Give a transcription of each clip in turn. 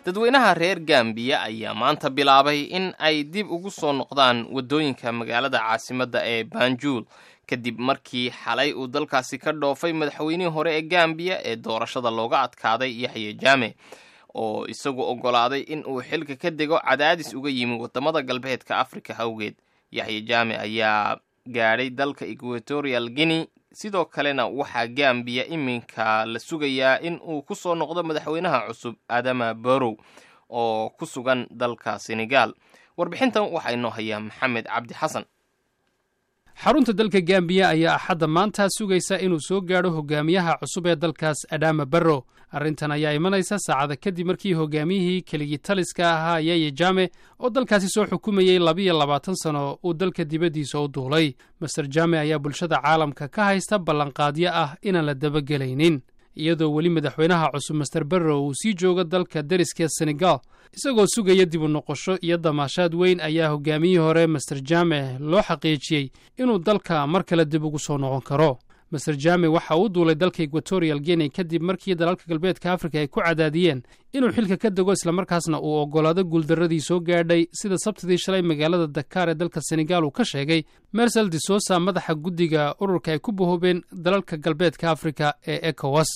dadweynaha reer gambiya ayaa maanta bilaabay in ay dib ugu soo noqdaan waddooyinka magaalada caasimadda ee banjul kadib markii xalay uu dalkaasi ka dhoofay madaxweynihii hore ee gambiya ee doorashada looga adkaaday yaxye jaame oo isagu oggolaaday in uu xilka ka dego cadaadis uga yimi waddamada galbeedka afrika awgeed yaxye jaame ayaa gaadhay dalka equatorial guinea sidoo kalena waxaa gambiya iminka la sugayaa in uu ku soo noqdo madaxweynaha cusub adama borow oo ku sugan dalka senegal warbixintan waxaa inoo hayaa maxamed cabdi xasan xarunta dalka gambiya ayaa axadda maanta sugaysa inuu soo gaadho hogaamiyaha cusub ee dalkaas adama barrow arrintan ayaa imanaysa saacada kadib markii hogaamiyihii keligii taliska ahaa yaya jame oo dalkaasi soo xukumayey labiyo labaatan sano uu dalka dibaddiisa u duulay master jame ayaa bulshada caalamka ka haysta ballanqaadyo ah inaan la dabagelaynin iyadoo weli madaxweynaha cusub master barrow uu sii joogo dalka deriskee senegal isagoo sugaya dib u noqosho iyo damaashaad weyn ayaa hogaamiyihii hore master jame loo xaqiijiyey inuu dalka mar kale dib ugu soo noqon karo master jame waxa uu duulay dalka equatorial guinea kadib markii dalalka galbeedka afrika ay ku cadaadiyeen inuu xilka ka dego islamarkaasna uu oggolaado guuldarradii soo gaadhay sida sabtidii shalay magaalada dakaar ee dalka senegal uu ka sheegay mersel de sosa madaxa guddiga ururka ay ku bahoobeen dalalka galbeedka afrika ee ecowas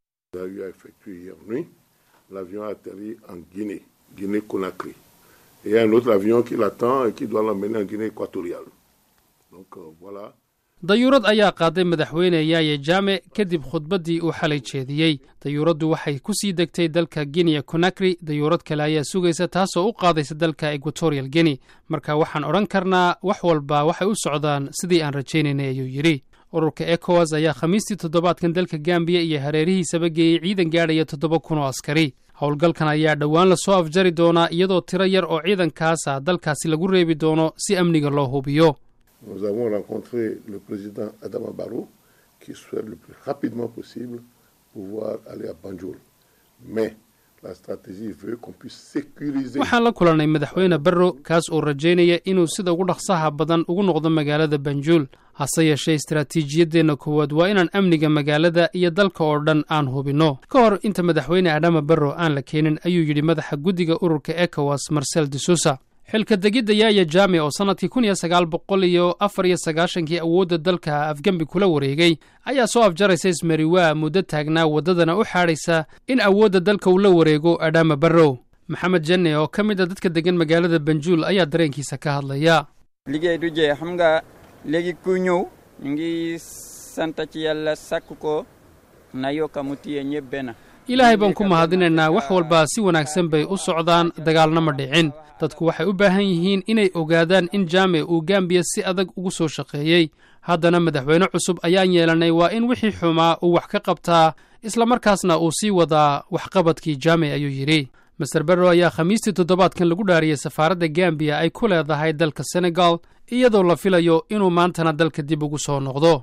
Guinée Conakry. Et il y a un autre avion qui l'attend et qui doit l'emmener en Guinée équatoriale. Donc euh, voilà. dayuurad ayaa qaaday madaxweyne yaaye jaame kadib khudbaddii uu xalay jeediyey dayuuraddu waxay ku sii degtay dalka guinea conakry dayuurad kale ayaa sugaysa taasoo u qaadaysa dalka equatorial guinea marka waxaan odhan karnaa wax walba waxay u socdaan sidii aan rajaynaynay ayuu yidhi ururka ecowas ayaa khamiistii toddobaadkan dalka gambiya iyo hareerihiisaba geeyey ciidan gaadhaya toddoba kun oo askari howlgalkan ayaa dhowaan lasoo afjari doonaa iyadoo tiro yar oo ciidankaasa dalkaasi lagu reebi doono si amniga loo hubiyo Nous avons rencontré le président Adama Barrow qui souhaite le plus rapidement possible pouvoir aller à Banjul. Mais la stratégie veut qu'on puisse sécuriser. waxaan la kulannay madaxweyne barrow kaas oo rajaynaya inuu sida ugu dhaqsaha badan ugu noqdo magaalada banjuul hase yeeshee istaraatiijiyaddeenna koowaad waa inaan amniga magaalada iyo dalka oo dhan aan hubinno ka hor inta madaxweyne adama barrow aan la keenin ayuu yidhi madaxa guddiga ururka ecowas marcel de sousa xilka degidda yaaya jaame oo sannadkii kun iyo sagaal boqol iyo afar iyo sagaashankii awoodda dalka afgembi kula wareegay ayaa soo afjaraysa ismariwaa muddo taagnaa waddadana u xaadhaysa in awoodda dalka uu la wareego adama barrow maxamed jenne oo ka mid a dadka deggan magaalada banjuul ayaa dareenkiisa ka hadlaya liggéey du jeex xam nga léegi ku ñëw ñu ngi sant ci yàlla sàkk ko na yokka mu tiye ñëpp benn ilaahay baan ku mahadinaynaa wax walba si wanaagsan bay u socdaan dagaalna ma dhicin dadku waxay u baahan yihiin inay ogaadaan in jaame uu gambiya si adag ugu soo shaqeeyey haddana madaxweyne cusub ayaan yeelannay waa in wixii xumaa uu wax ka qabtaa islamarkaasna uu sii wadaa waxqabadkii jaame ayuu yidhi master barrow ayaa khamiistii toddobaadkan lagu dhaariyey safaaradda gambiya ay ku leedahay dalka senegal iyadoo la filayo inuu maantana dalka dib ugu soo noqdo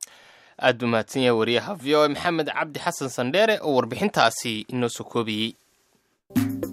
aad buu mahadsan yahay wariyaha v o a maxamed cabdi xasan sandheere oo warbixintaasi inoo soo koobiyey